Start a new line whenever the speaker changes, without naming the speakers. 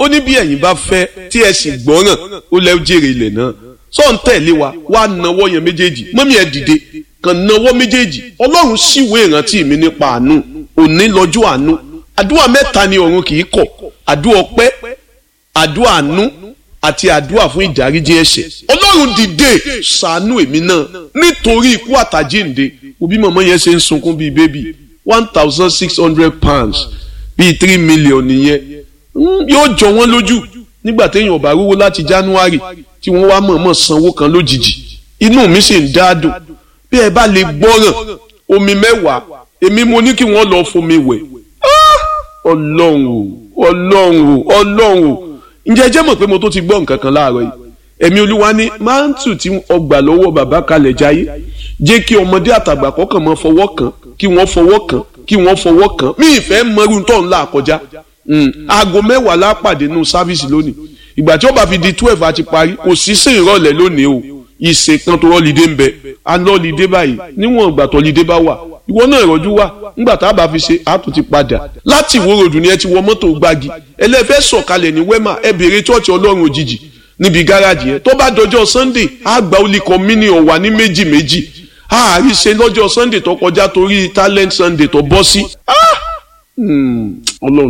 ó ní bí ẹ̀yin bá fẹ́ tí ẹ sì gbọ́ràn ó lẹ́ jèrè ilẹ̀ náà sọ ń tẹ̀lé wa wá nawọ́ yẹn méjèèjì mọ́mí ẹ dìde kàn nawọ́ méjèèjì ọlọ́run síwèé ìrántí mi nípa àánú òní lọ́jọ́ àánú àdúrà mẹ́ta ni ọ̀run kì í kọ̀ àdúrà ọpẹ́ àdúrà àánú àti àdúrà fún ìdáríjì ẹ̀ṣẹ̀ ọlọ́run dìde ṣàánú èmi náà nítorí ikú àtàjíǹde òbí mọ̀mọ́ yẹn ṣe ń sunkún bíi bébì one thousand six hundred pounds bíi three million nìyẹn yóò jọ wọ́n lójú nígbà téèyàn bá rówó láti january tí wọ́n wá mọ̀ọ́mọ̀ sanwó kan lójijì inú mi sì ń dáadùn bí ẹ bá lè gbọ́ràn omi mẹ́wàá èmi mo ní kí wọ́n lọ fomi wẹ̀ ọlọ́run o ọlọ́run o ọlọ́run o ǹjẹ́ jẹ́ mọ̀ pé mo tó ti gbọ́ nǹkan kan láàárọ̀ yìí ẹ̀mí olúwa ní máńtù tí ọgbà lọ́wọ́ bàbá kalẹ̀ jáyé jẹ́ kí ọmọdé àtàgbà kọ́kàn mọ́ fọwọ́ kàn kí wọ́n fọwọ́ kàn kí wọ́n fọwọ́ kàn mí ìfẹ́ mọ́rú tó ń là kọjá aago mẹ́wàá lápàdé nù sáfíìsì lónìí ìgbà tí ó bá fi di twelve àti parí kò sí sí ìrọ̀lẹ́ lónìí o ìṣe kan tó rọ́lídé ń bẹ anọ́lídé báyìí níwọ̀n ìgbà tó lídé bá wà ìwọ náà ìrọ́jú wà nígbà tá a bá fi ṣe àtún ti padà láti ìwó ròdù ni ẹ ti wọ mọ́tò gbági ẹlẹ́fẹ́ sọ̀kalẹ̀ ní wẹ́mà ẹ bèrè chọ́ọ̀chì ọlọ́run òjijì níbi gáràjì yẹn tó bá dọjọ́ sunday á gba olùkọ́ mini ọ̀wà ní méjì méjì àárí ṣe lọ́jọ́ sunday tó kọjá torí talent sunday tó bọ́ sí ọlọ́run